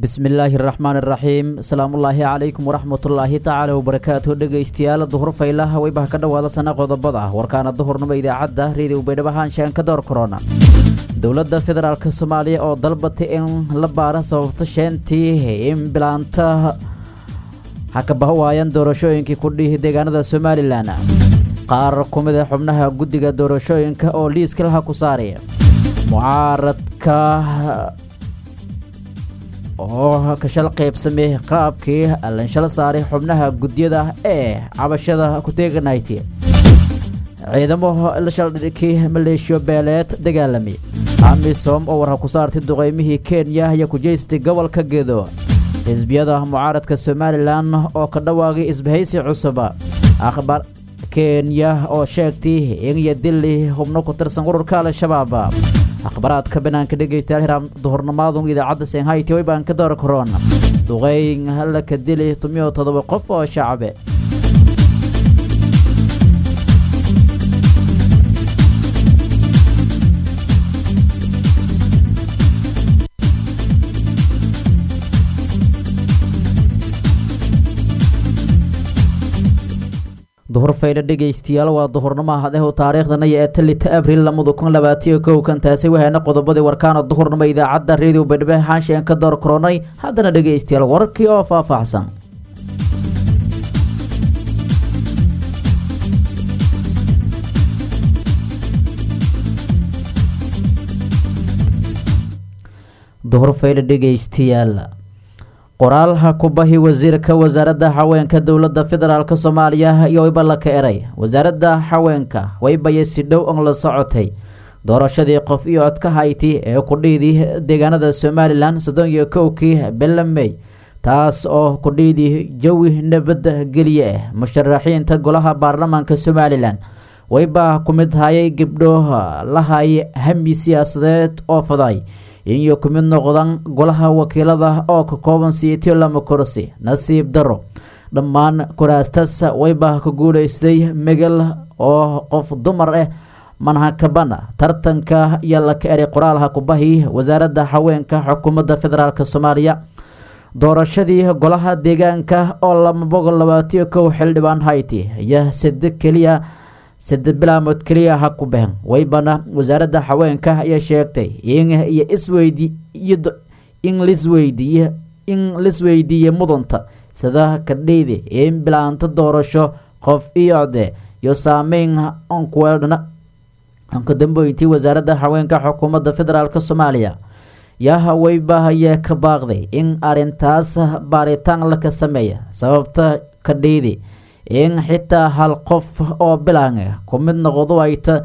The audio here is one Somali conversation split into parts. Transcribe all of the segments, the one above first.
bismillaahi raxmaan iraxiim asalaamullaahi calaykum waraxmatullaahi tacaala wabarakaatu dhegaystayaal duhur faylaha weybaha ka dhowaada sana qodobada warkaana duhurnimo idaacadda reediw baydhabahaanshaan ka door korona dowladda federaalk soomaaliya oo dalbatay in la baara sababta sheentii in bilaanta hakabaha waayaan doorashooyinkii kudhihi deegaanada somalilan qaar ku mid a xubnaha guddiga doorashooyinka oo liiska laha ku saaraya mucaaradka oo kashal qaybsamay qaabkii lanshal saaray xubnaha gudyada ee cabashada kuteeganayty ciidamo la shaldhikii maleeshiyo beeleed dagaalamay amisom oo warha ku saartay duqeymihii kenya iyo kujeystay gobolka gedo xisbiyada mucaaradka somalilan oo ka dhawaagay isbahaysi cusuba akhbaar kenya oo sheegtay in iyo dili hubno ku tirsan ururka al-shabaab akhbaraadka banaanka dhegaystayaal hiraam duhurnimaadun idaacadda senhayti waybaan ka door karoon duqeyn hala ka dili tumiyo toddoba qof oo shacabe duhur faydha dhegaystayaal waa duhurnimo hadehu taariikhdana iyo ee talita abril lamada kun labaatiyo kow kan taasi wahaana qodobadii warkaana duhurnimo idaacadda reediyo baydhabo xaanshian ka door koronay haddana dhegaystayaal warkii oo faahfaahsan duhur faydha dhegaystayaal qoraalha kubahi wasiirka wasaaradda haweenka dowladda federaalk soomaaliya iyo wayba la ka eray wasaaradda haweenka waybaya si dhow on la socotay doorashadii qof iyo codka hayti ee kudhiidii deegaanada somalilan soddon iyo kowkii belamey taas oo kudhiidii jawi nabad geliye ah musharaxiinta golaha baarlamaanka somalilan wayba ku mid hayay gabdho lahay hami siyaasadeed oo faday iyo ku mid noqdan golaha wakiilada oo ka kooban siitiyo lama kursi nasiib daro dhammaan kuraastas wayba ka guulaystay megal oo qof dumar ah manhakabana tartanka iyo la ka eray qoraalha kubahi wasaaradda haweenka xukuumadda federaalk soomaaliya doorashadii golaha deegaanka oo laba boqol labaatiyo kow xildhibaan hayti iyo sade keliya sade bilaamood keliya ha ku behen waybana wasaaradda haweenka ayaa sheegtay in iyo isweydi in lisweydiiye in lisweydiiye mudanta sida kadheyde in bilaanto doorasho qof iyo code iyo saameyn onkuweedhna ankadambeyntii wasaaradda haweenka xukuumadda federaalk soomaaliya yaha waybahaye ka baaqday in arintaas baaritaan laka sameeya sababta kadheyde in xitaa hal qof oo bilaan ku mid noqdo ayta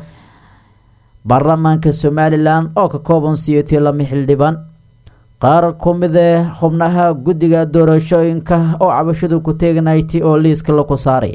baarlamaanka somalilan oo ka kooban siyotiyo lama xildhibaan qaar ku midee xubnaha guddiga doorashooyinka oo cabashadu ku teeganayti oo liiska laku saaray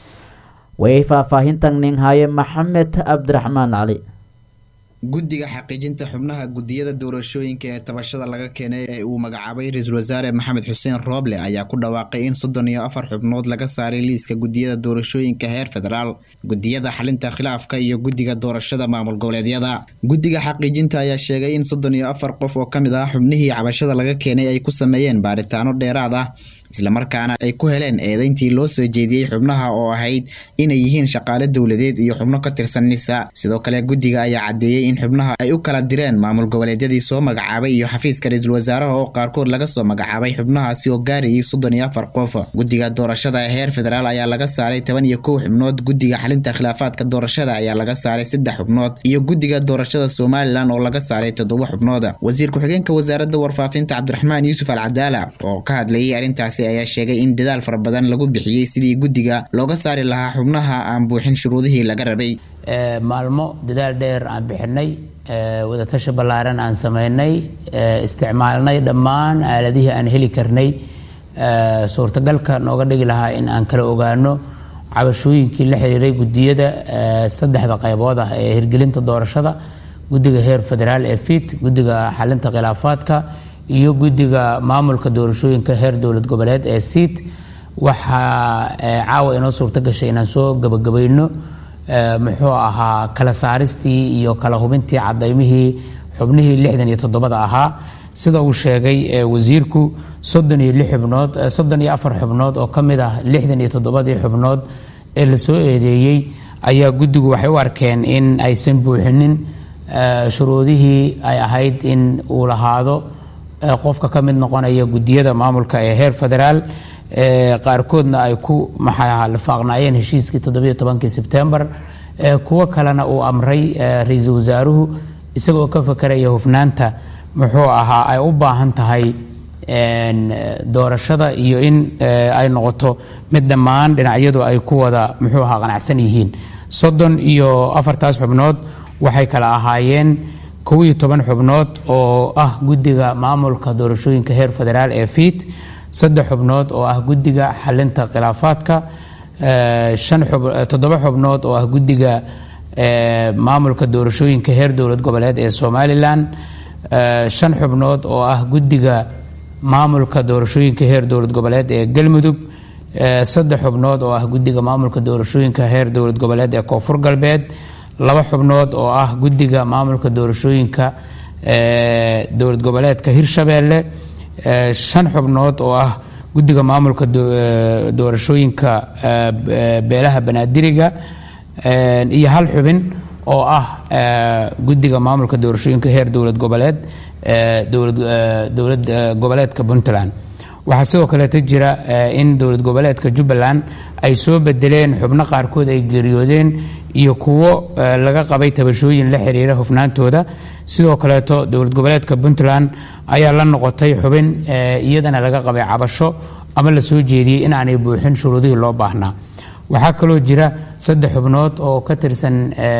way faahfaahintan nin haye maxamed cabdiraxmaan cali guddiga xaqiijinta xubnaha guddiyada doorashooyinka ee tabashada laga keenay ee uu magacaabay ra-iisul wasaare maxamed xuseen rooble ayaa ku dhawaaqay in soddon iyo afar xubnood laga saaray liiska guddiyada doorashooyinka heer federaal guddiyada xalinta khilaafka iyo guddiga doorashada maamul goboleedyada guddiga xaqiijinta ayaa sheegay in soddon iyo afar qof oo ka mid ah xubnihii cabashada laga keenay ay ku sameeyeen baaritaano dheeraad ah islamarkaana ay ku heleen eedeyntii loo soo jeediyey xubnaha oo ahayd inay yihiin shaqaale dowladeed iyo xubno ka tirsan nisa sidoo kale guddiga ayaa caddeeyey in xubnaha ay u kala direen maamul goboleedyadii soo magacaabay iyo xafiiska ra-iisul wasaaraha oo qaarkood laga soo magacaabay xubnahaasi oo gaarayay soddon iyo afar qof guddiga doorashada ee heer federaal ayaa laga saaray toban iyo kow xubnood guddiga xalinta khilaafaadka doorashada ayaa laga saaray saddex xubnood iyo guddiga doorashada somalilan oo laga saaray toddoba xubnood wasiir ku-xigeenka wasaaradda warfaafinta cabdiraxmaan yuusuf al cadaala oo ka hadlayay arrintaasi ayaa sheegay in dadaal fara badan lagu bixiyey sidii guddiga looga saari lahaa xubnaha aan buuxin shuruudihii laga rabay maalmo dadaal dheer aan bixinay wadatasha ballaaran aan sameynay isticmaalnay dhammaan aaladihii aan heli karnay suurtagalka nooga dhigi lahaa in aan kala ogaano cabashooyinkii la xiriiray guddiyada saddexda qaybood ah ee hirgelinta doorashada guddiga heer federaal ee fit guddiga xalinta khilaafaadka iyo guddiga maamulka doorashooyinka heer dowlad goboleed ee siit waxaa caawa inoo suurto gashay inaan soo gabagabayno muxuu ahaa kala saaristii iyo kala hubintii cadaymihii xubnihii lixdan iyo toddobada ahaa sida uu sheegay wasiirku soddon iyo lix xubnood soddon iyo afar xubnood oo ka mid ah lixdan iyo toddobadii xubnood ee lasoo eedeeyey ayaa guddigu waxay u arkeen in aysan buuxinin shuruudihii ay ahayd in uu lahaado qofka ka mid noqonaya guddiyada maamulka ee heer federaal qaarkoodna ay ku maxaa lifaaqnaayeen heshiiskii toddobiyo tobankii sebtembar kuwo kalena uu amray ra-iisul wasaaruhu isagoo ka fakeraya hufnaanta muxuu ahaa ay u baahan tahay doorashada iyo in ay noqoto mid dhammaan dhinacyadu ay ku wada muxuu ahaa qanacsan yihiin soddon iyo afartaas xubnood waxay kala ahaayeen kow iyo toban xubnood oo ah guddiga maamulka doorashooyinka heer federaal ee fiid saddex xubnood oo ah guddiga xalinta khilaafaadka toddoba xubnood oo ah guddiga maamulka doorashooyinka heer dowlad goboleed ee somalilan shan xubnood oo ah guddiga maamulka doorashooyinka heer dowlad goboleed ee galmudug saddex xubnood oo ah guddiga maamulka doorashooyinka heer dowlad goboleed ee koonfur galbeed laba xubnood oo ah guddiga maamulka doorashooyinka dowlad goboleedka hirshabeelle shan xubnood oo ah guddiga maamulka doorashooyinka beelaha banaadiriga iyo hal xubin oo ah guddiga maamulka doorashooyinka heer dowlad goboleed dowlad goboleedka puntland waxaa sidoo kaleeta jira in dowlad goboleedka jubbaland ay soo bedeleen xubno qaarkood ay geeriyoodeen iyo kuwo laga qabay tabashooyin la xiriira hufnaantooda sidoo kaleeto dowlad goboleedka puntland ayaa la noqotay xubin iyadana laga qabay cabasho ama la soo jeediyey in aanay buuxin shuruudihii loo baahnaa waxaa kaloo jira saddex xubnood oo ka tirsan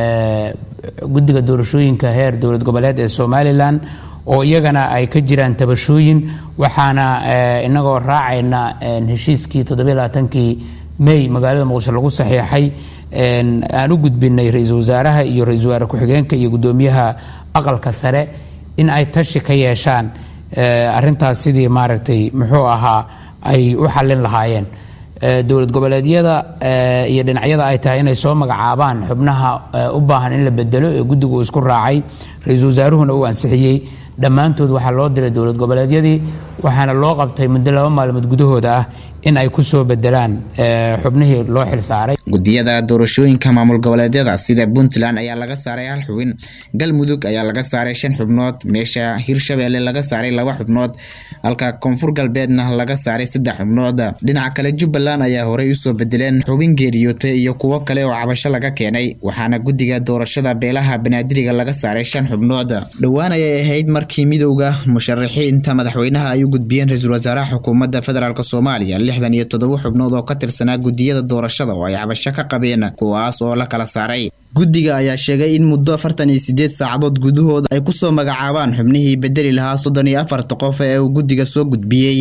guddiga doorashooyinka heer dowlad goboleed ee somalilan oo iyagana ay ka jiraan tabashooyin waxaana inagoo raacayna heshiiskii toddobaaatankii may magaalada muqdisho lagu saxiixay aan u gudbinay ra-iisul wasaaraha iyo ra-isul wasaare ku-xigeenka iyo guddoomiyaha aqalka sare in ay tashi ka yeeshaan arintaas sidii maaragtay muxuu ahaa ay u xallin lahaayeen dowlad goboleedyada iyo dhinacyada ay tahay inay soo magacaabaan xubnaha u baahan in la bedelo ee guddigu uu isku raacay ra-iisul wasaaruhuna uu ansixiyey dhammaantood waxaa loo diray dowlad goboleedyadii waxaana loo qabtay muddo laba maalmood gudahooda ah in ay ku soo bedelaan xubnihii loo xilsaaray guddiyada doorashooyinka maamul goboleedyada sida puntland ayaa laga saaray hal xubin galmudug ayaa laga saaray shan xubnood meesha hirshabeelle laga saaray laba xubnood halka koonfur galbeedna laga saaray saddex xubnood dhinaca kale jubbaland ayaa horey usoo bedeleen xubin geeriyootay iyo kuwo kale oo cabasho laga keenay waxaana guddiga doorashada beelaha banaadiriga laga saaray shan xubnood dhowaan ayay ahayd markii midowda musharaxiinta madaxweynaha ay u gudbiyeen ra-iisul wasaaraha xukuumadda federaalk soomaaliya lixdan iyo toddoba xubnood oo ka tirsanaa guddiyada doorashada oo ay cabasho ka qabeen kuwaas oo la kala saaray guddiga ayaa sheegay in muddo afartan iyo sideed saacadood gudahooda ay kusoo magacaabaan xubnihii bedeli lahaa soddon iyo afarta qof ee uu guddiga soo gudbiyey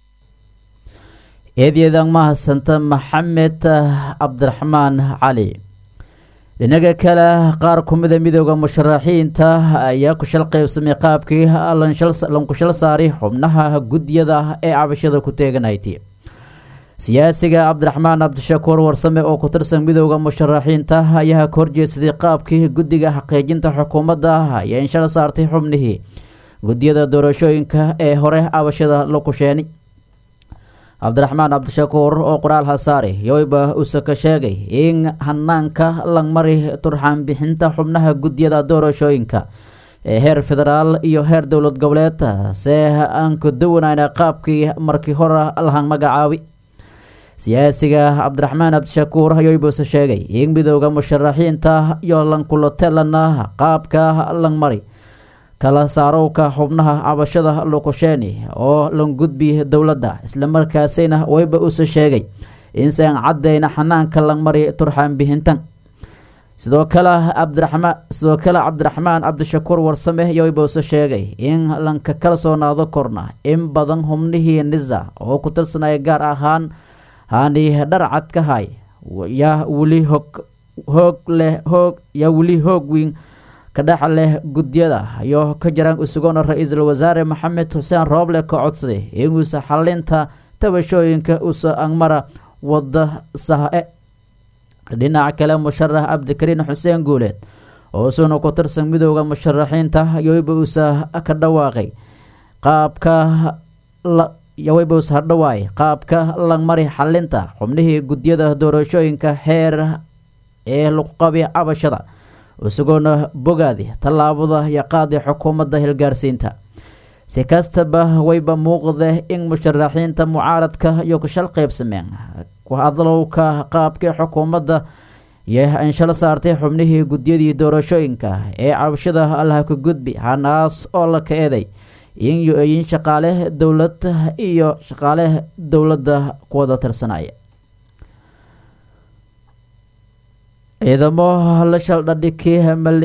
eedyadan mahadsanta maxamed cabdiraxmaan cali dhinaga kale qaar kumida midooda musharaxiinta ayaa ku shal qaybsamay qaabkii lankushal saaray xubnaha guddiyada ee cabashada ku teeganayti siyaasiga cabdiraxmaan cabdishakuur warsame oo ku tirsan midooda musharaxiinta ayaa ka horjeedsaday qaabkii guddiga xaqiijinta xukuumadda ayaa inshal saartay xubnihii guddiyada doorashooyinka ee hore cabashada la kusheenay cabdiraxmaan cabdishakuur oo qoraal hasaare yowba use ka sheegay in hanaanka langmari turxaan bixinta xubnaha guddiyada doorashooyinka ee heer federaal iyo heer dowlad goboleed see aan ku duwanayna qaabkii markii hore lahan magacaabi siyaasiga cabdiraxmaan cabdishakuur ayoybuse sheegay in midooda musharaxiinta iyo lankulotelana qaabka langmari kala saarowka xubnaha cabashada lukusheeni oo lan gudbi dowladda islamarkaasina wayba use sheegay insaan caddayna xanaanka langmari turxaan bixintan sidoo kale cabdiraxmaan sidoo kale cabdiraxmaan cabdishakuur warsame yoyba use sheegay in lanka kalsoonaado korna in badan xubnihii nisa oo ku tirsanaya gaar ahaan haani dharcad ka hay yaa weli hog hoog leh hoog yaa weli hoog weyn kadhex leh gudyada iyo ka jiraan usugoona ra-iisul wasaare maxamed xuseen rooble ka codsaday inuusa xalinta tabashooyinka usa angmara wada sahe dhinaca kale musharax cabdikariin xuseen guuleed oo isuna ku tirsan midooda musharaxiinta yoyba uusa ka dhawaaqay qaabka yawebos hadhawaay qaabka langmari xalinta xubnihii gudyada doorashooyinka xeer ee lagu qabi cabashada isagoona bogaadi tallaabada iyo qaadi xukuumadda hilgaarsiinta si kastaba wayba muuqda in musharaxiinta mucaaradka iyo kushal qaybsameen ku hadlowka qaabkii xukuumadda iyo anshalo saartay xubnihii gudyadii doorashooyinka ee cabashada allaha ku gudbi hanaas oo la ka eeday in yo-oyin shaqaale dowlad iyo shaqaale dowladda kuwada tirsanaya ciidamo la shaldhadhikii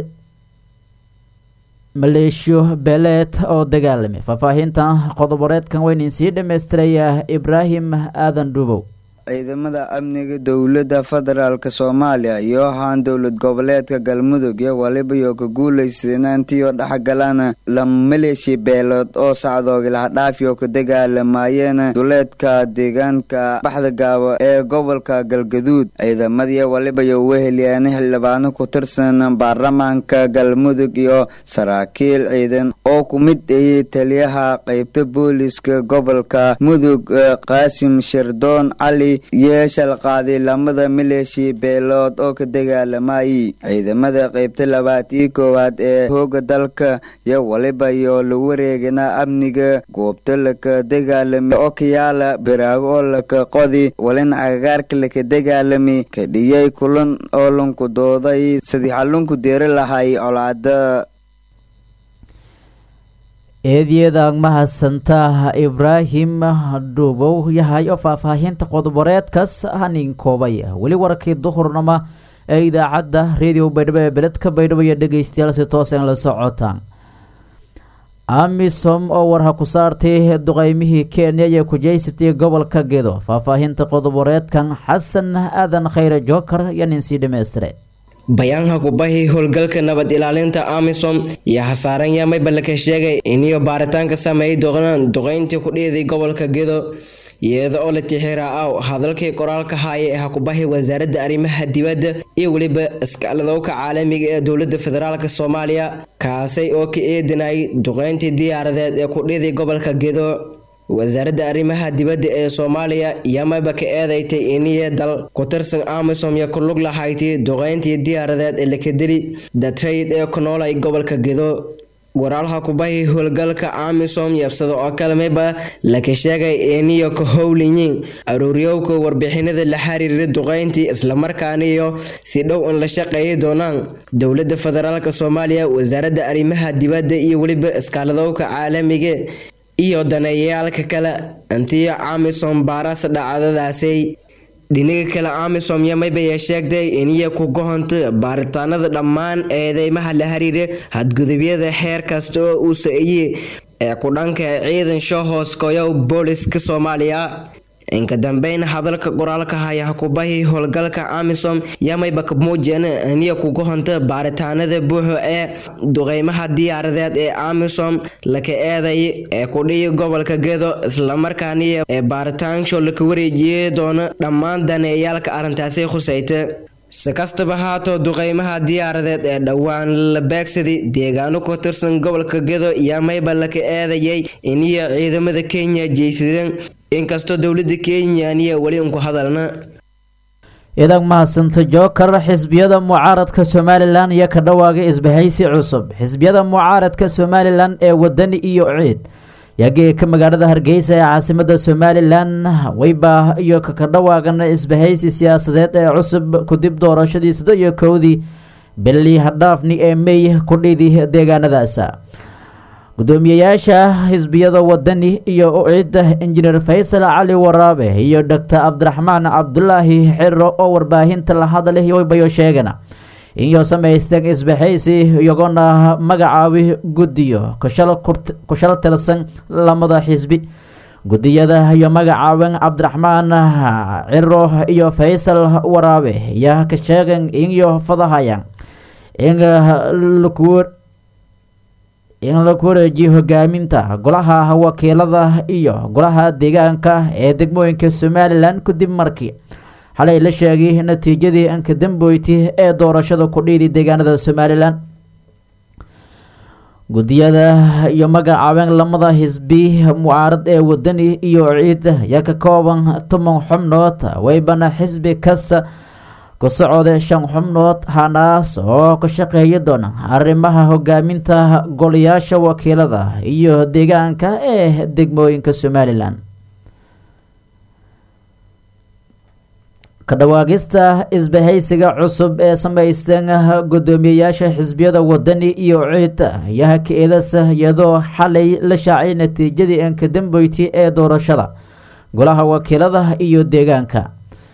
maleeshiyo beeleed oo dagaalamay faahfaahintan qodoboreedkan weynin sii dhammaystiraya ibraahim aadan dhuubow ciidamada amniga dowladda federaalk soomaaliya iyo ahaan dowlad goboleedka galmudug iyo waliba iyo ka guulaysanantiyo dhexgalan lama maleeshiya beelood oo sacdoog lahadhaafi oo ka dagaalamayeen duleedka deegaanka baxda gaabo ee gobolka galgaduud ciidamadii waliba iyo weheliyeen xildhibaano ku tirsan baarlamaanka galmudug iyo saraakiil ciidan oo ku mid ayay taliyaha qeybta booliska gobolka mudug qaasim shardoon cali yeeshal qaaday lamada maleeshiya beelood oo ka dagaalamayay ciidamada qeybta labaatiyo koowaad ee hooga dalka iyo waliba iyo la wareegana amniga goobta laka dagaalamay oo kayaala biraago oo laka qodi walina agagaarka laka dagaalamay ka dhiyay kulan oo lunku dooday sidii xalunku deeri lahay colaada eedyadaag mahadsantaa ibraahim dhuubow yahay oo faahfaahinta qodoboreedkaas hanin koobay weli warkii duhurnama ee idaacadda radio baydhabo ee beledka baydhabo iyo dhegeystayaal si toosan la socotaan amisom oo warha ku saartay duqeymihii kenya iyo kujeysatay gobolka gedo faahfaahinta qodoboreedkan xasan aadan khayre jookar iyo nin sii dhammaystire bayaanka kubahi howlgalka nabad ilaalinta amisom iyo hasaaran yamayba laka sheegay iniyo baaritaanka sameeyay doqnaan duqeyntii ku dhiiday gobolka gedo iyada oo la tixira aw hadalkii qoraalka haaya ee hakubahi wasaaradda arrimaha dibadda iyo weliba iskaaladowka caalamiga ee dowladda federaalk soomaaliya kaasay oo ka eedinayay duqeyntii diyaaradeed ee ku dhiiday gobolka gedo wasaaradda arrimaha dibadda ee soomaaliya yamayba ka eedeystay iniya dal ku tirsan amisom iyo ku lug lahayti duqeyntii diyaaradeed ee lakadeli datrayd ee ku noolay gobolka gedo waraalha kubahi howlgalka amisom yabsada oo kale mayba laka sheegay iniyo ka howlinyiin aruuryowka warbixinada la xiriira duqeyntii islamarkaana iyo si dhow in la shaqeeyi doonaan dowladda federaalk soomaaliya wasaaradda arrimaha dibadda iyo weliba iskaaladowka caalamiga iyo daneeyayaalka kale intiyo amisom baaras dhacdadaasay dhinaga kale amisom yamaybaya sheegtay iniya ku gohonta baaritaanada dhammaan eedeymaha la xiriira hadgudubyada xeer kasta oo uu sa-iye ee ku dhanka ciidan shoohoos koyow booliska soomaaliya inka dambeyn hadalka qoraalka haya hakubahi howlgalka amisom yamayba ka muujeen iniya ku gohonta baaritaanada buuxo ee duqeymaha diyaaradeed ee amisom laka eeday ee kudhiyi gobolka gedo islamarkaaniya ee baaritaanksho laka wareejiyey doono dhammaan daneeyaalka arrintaasi khusayta si kastaba haatoo duqeymaha diyaaradeed ee dhowaan la beegsaday deegaano ku tirsan gobolka gedo yamayba laka eedayay iniya ciidamada kenya jeysadeen inkastoo dowladda kenyaniya weli unku hadalna idag mahadsanta jookar xisbiyada mucaaradka somalilan iyo ka dhawaaga isbahaysi cusub xisbiyada mucaaradka somalilan ee wadani iyo ciid yageeka magaalada hargeysa ee caasimada somalilan weyba iyo kaka dhawaagana isbahaysi siyaasadeed ee cusub kudib doorashadii sida iyo kowdii bili hadhaafni ee mey kudhidi deegaanadaas gudoomiyeyaasha xisbiyada wadani iyo uciidda injineer faysal cali waraabe iyo doctor cabdiraxmaan cabdulaahi xiro oo warbaahinta la hadlay waybayo sheegana inyo samaysteen isbaxaysi iyagoona magacaabi guddiyo kushal tirsan lamada xisbi gudiyada iyo magacaaben cabdiraxmaan ciro iyo faysal waraabe yaa ka sheegen inyo fadahayaan in in laku wareejiyo hogaaminta golaha wakiilada iyo golaha deegaanka ee degmooyinka somalilan kadib markii xalay la sheegay natiijadii anka damboyti ee doorashada ku dhiidi deegaanada somalilan guddiyada iyo magacaabeen lamada xisbi mucaarad ee wadani iyo ciid ayaa ka kooban toban xubnood weybana xisbi kasta ku socda shan xubnood hanaas oo ka shaqeeya doona arrimaha hogaaminta golayaasha wakiilada iyo deegaanka ee degmooyinka somalilan ka dhawaaqista isbahaysiga cusub ee samaysteen guddoomiyeyaasha xisbiyada wadani iyo ciid ayaa ka-eedas iyadoo xalay la shaacay natiijadii enkadambeyti ee doorashada golaha wakiilada iyo deegaanka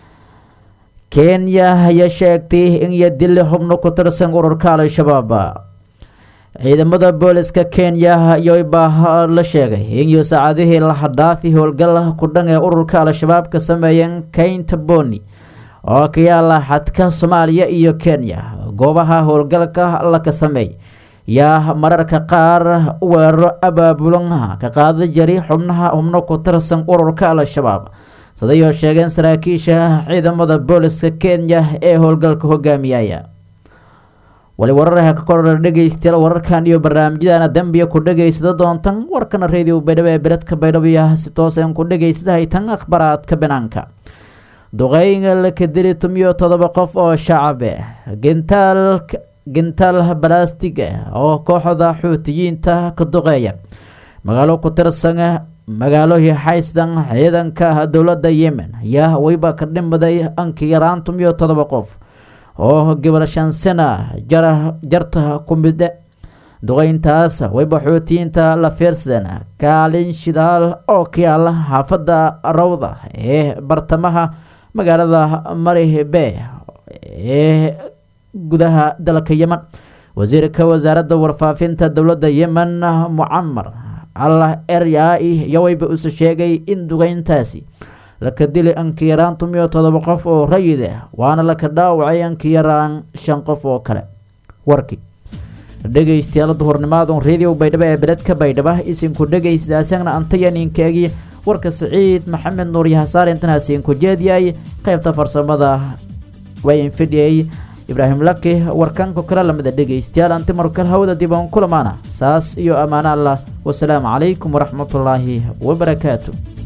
kenya ayaa sheegtay in iyo dili xubno ku tirsan ururka al-shabaab ciidamada booliska kenya ayaa la sheegay in saacadihii lahadhaafi howlgal ku dhan ee ururka al-shabaab ka sameeyeen kaynta boni oo ka yaala xadka soomaaliya iyo kenya goobaha howlgalka laka sameey yaa mararka qaar weeraro abaabulan ka qaada jari xubnaha xubno ku tirsan ururka al-shabaab sidayoo sheegeen saraakiisha ciidamada booliska kenya ee howlgalka hogaamiyaya wali wararha ka kordha dhegeystayaal wararkan iyo barnaamijyadana dambiya ku dhegeysada doontan warkana radio baydhabo ee beledka baydhabo iyo si toosan ku dhegeysada haytan akhbaraadka banaanka duqeyn laka dili tumiyo todoba qof oo shacabe gentaal gentaal balastig oo kooxda xuutiyiinta ka duqeeya magaalo ku tirsan magaalooyi xaysdan ciidanka dowladda yemen ayaa weyba ka dhimaday anki yaraan tumiyo todoba qof oo gobol shan sana jarta ku mide duqeyntaas weyba xuutiyiinta la fiirsan kaalin shidaal oo ka yaala xaafadda rawda ee bartamaha magaalada maribe ee gudaha dalka yemen wasiirka wasaaradda warfaafinta dowladda yemen mucamar allah eryai iyo weyba use sheegay in duqeyntaasi laka dili anka yaraan tumiyo todoba qof oo rayid ah waana laka dhaawacay anka yaraan shan qof oo kale warkii dhegeystayaal duhurnimaadun radio baydhabo ee beledka baydhaba isinku dhegeysta asagna antayaninkaagi warka siciid maxamed nuur yahasaar intanaasin ku jeediyay qeybta farsamada wayn fidhiyay ibraahim laki warkanku kala lamida dhegeystayaal anti markal hawada dib aan kulamaana saas iyo ammaano allah wasalaamu calaykum waraxmatullaahi wabarakaatu